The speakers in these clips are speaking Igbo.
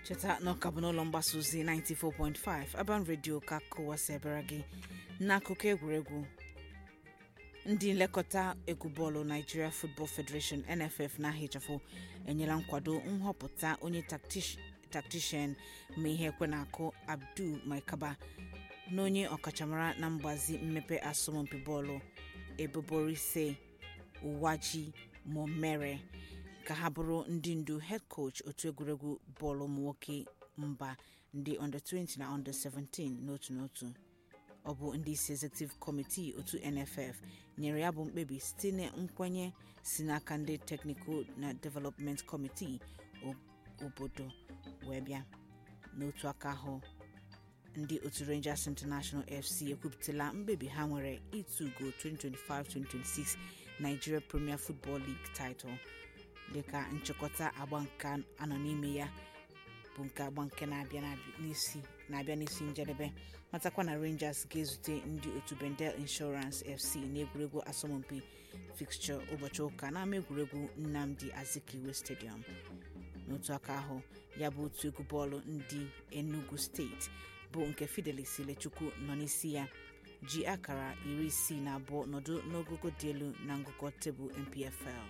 cheta na ọka bụ n'ụlọ mgbasa ozi 94.5 Aban Radio ka kụwasịbara gị n'akụkọ egwuregwu ndị nlekọta egwu bọọlụ Nigeria Football Federation NFF na ahịchafụ enyela nkwado nhọpụta onye taktishan ma ihe ekwe na-akụ Abdul Maikaba na onye ọkachamara na mgbazi mmepe asọmpi bọọlụ Eboborise Uwaji Momere ka ha bụrụ ndị ndu head coach otu egwuregwu bọọlụ ụmụnwoke mba ndị under 20 na under 17 n'otu n'otu ọ bụ ndị isi executive committee otu nff nyere ya bụ mkpebi site na nkwenye si n'aka ndị technical na development committee obodo wee bịa n'otu aka ahụ ndị otu rangers international fc ekwupụtala mkpebi ha nwere ịtụgo 2025-2026 nigeria premier football league title dịka nchịkọta agba nke anọ n'ime ya bụ nke agba nke na-abịa n'isi na-abịa n'isi njedebe matakwa na rangers ga-ezute ndị otu bendel insurance fc n'egwuregwu asọmpi fixture ụbọchị ụka n'ama egwuregwu nnamdi azikiwe stadium n'otu aka ahụ ya bụ otu egwu bọọlụ ndị enugu steeti bụ nke fidelis ilechukwu nọ n'isi ya ji akara iri isii na abụọ nọdụ n'ogogo dị elu na ngụkọ tebụl mpfl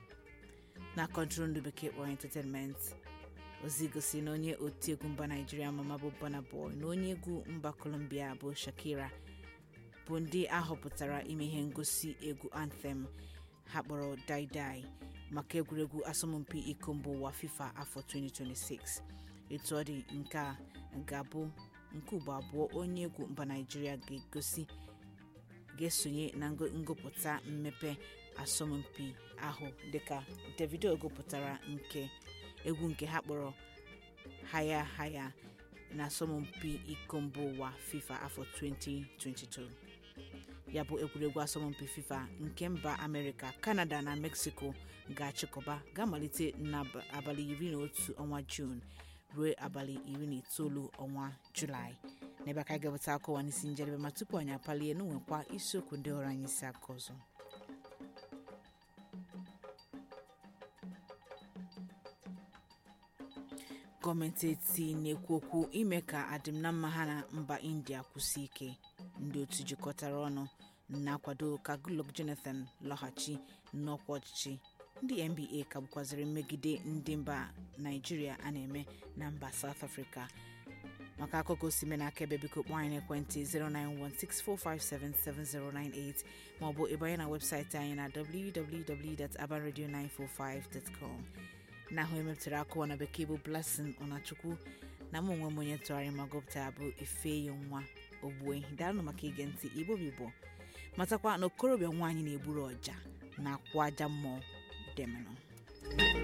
na kọntrol ndị bekee kpọrọ entertainment ozi gosiri na onye otiegwu mba naijiria mama bụ Burna Boy na onye egwu mba Colombia bụ Shakira bụ ndị ahọpụtara ime ihe ngosi egwu anthem ha kpọrọ Dai Dai maka egwuregwu asọmpi iko mba ụwa FIFA afọ 2026 etu ọ dị nke a ga-abụ nke ugbo abụọ onye egwu mba naijiria ga-egosi ga-esonye na ngụpụta mmepe asọmpi ahụ dịka Davido gụpụtara nke egwu nke ha kpọrọ haya haya na asọmpi iko mba ụwa FIFA afọ 2022 ya bụ egwuregwu asọmpi FIFA nke mba Amerịka Kanada na Mexico ga-achịkọba ga-amalite n'abalị iri na otu ọnwa Juun ruo abalị iri na itoolu ọnwa Julaị n'ebe aka ga-eweta akọwa n'isi njedebe ma tupu anyị apalie n'onwekwa isiokwu ndị ọrụ anyị isi aka ọzọ gọọmenti eti na-ekwu okwu ime ka adịm na mma ha na mba india kwụsị ike ndị otu jikọtara ọnụ na-akwado ka Goodluck Jonathan lọghachi n'ọkwa ọchịchị ndị nba ka bụkwaziri mmegide ndị mba naijiria a na-eme na mba south africa maka akụkọ osime na akaebe biko kpọọ anyị n'ekwentị 09164577098 maọbụ ịbanye na webụsaịtị anyị na www.abaradio945.com na ahụ emepụtara akụwa na bekee bụ blessing ọnachukwu na m onwe m onye tụgharị ma gụpụtara bụ ifeyi nwa ogbue daalụ maka ige ntị igbo bibo matakwa na okorobịa nwaanyị na-egburu ọja na akwụ aja mmụọ demenụ